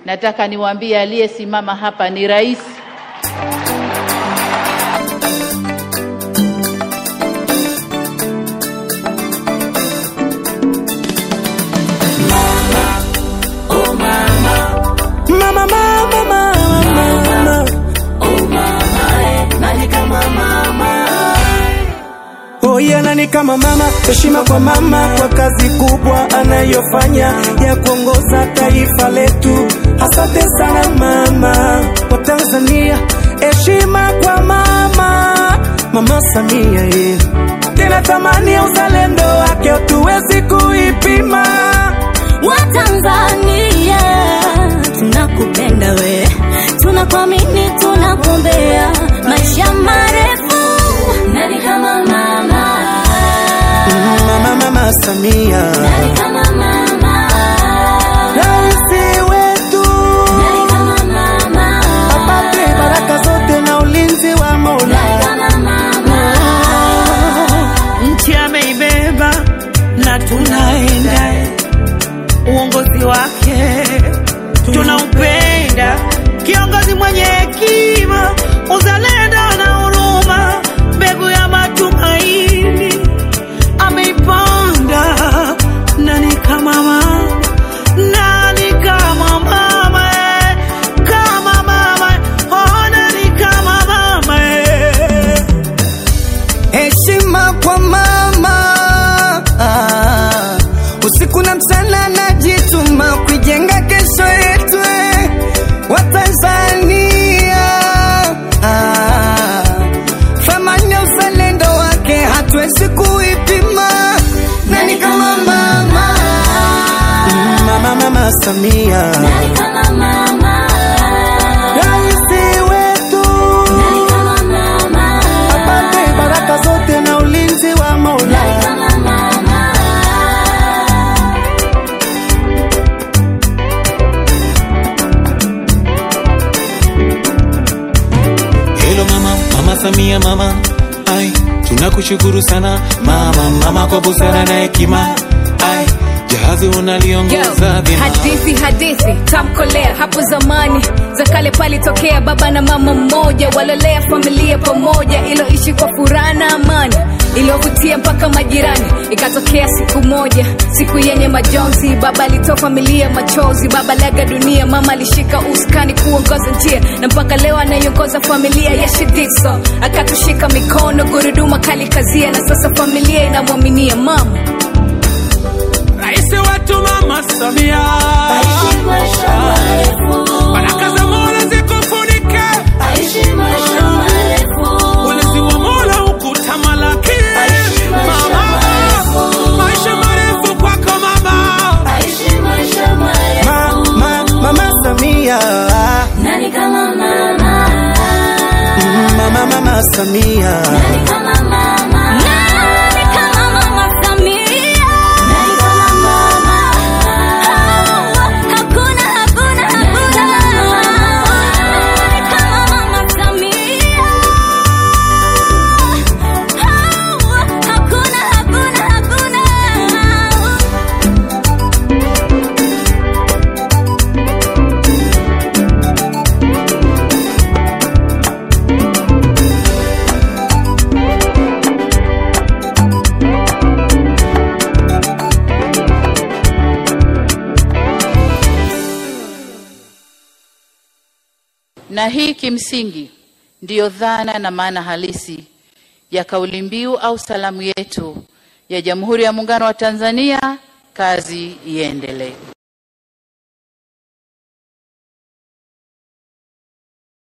Nataka niwaambie aliyesimama hapa ni rais. Mama, mama, mama, mama. Oh, yeah, nani kama mama, heshima kwa mama kwa kazi kubwa anayofanya ya kuongoza taifa letu. Asante sana mama wa Tanzania, heshima kwa mama, mama Samia ye. Tena thamani ya uzalendo wake hatuwezi kuipima. Watanzania tunakupenda we, tunakuamini, tunakuombea maisha marefu. Nani kama mama? Mama, mama Samia, Nani kama mama? rais wetu Nani kama mama? apate baraka zote na ulinzi wa Mola. Nani kama mama? nchi ameibeba na tunaenda uongozi wake tunaupenda kiongozi mwenye hekima uzalendo na huruma mbegu ya matumaini ameipanda nani kama mama nani kama mama eh, kama mama oh, nani kama mama eh. Heshima kwa mama, Ah, usiku na mchana najituma kuijenga kesho yetu eh, wa Tanzania. Ah, Thamani ya uzalendo wake hatuwezi kuipima. Nani kama mama? Mama, mama Samia, Nani kama mama? rais wetu Nani kama mama? apate baraka zote na ulinzi wa Mola. Nani kama mama? Hello mama, mama Samia mama, ai tunakushukuru sana mama, mama kwa busara na hekima, ai jahazi unaliongoza vyema. hadithi hadithi tamkolea hapo zamani za kale palitokea baba na mama mmoja walolea familia pamoja iloishi kwa furaha na amani iliyovutia mpaka majirani ikatokea siku moja siku yenye majonzi baba alitoa familia machozi baba laga dunia mama alishika uskani kuongoza njia na mpaka leo anaiongoza familia ya shidiso akatushika mikono guruduma kali kazia na sasa familia inamwaminia mama Rais wetu Mama Samia, Aishi maisha marefu. baraka za Mola zikufunike, Aishi maisha marefu. ulinzi wa Mola ukutamalaki. Aishi maisha Mama, marefu. maisha marefu kwako mama. Aishi maisha marefu. Ma, ma, mama Samia, Nani kama mama? mama, mama Samia. Nani kama mama? Nani kama mama Samia? Nani kama mama? Hakuna, hakuna, hakuna. Nani kama mama Samia? Hakuna, hakuna, hakuna. Na hii kimsingi ndiyo dhana na maana halisi ya kauli mbiu au salamu yetu ya Jamhuri ya Muungano wa Tanzania, kazi iendelee.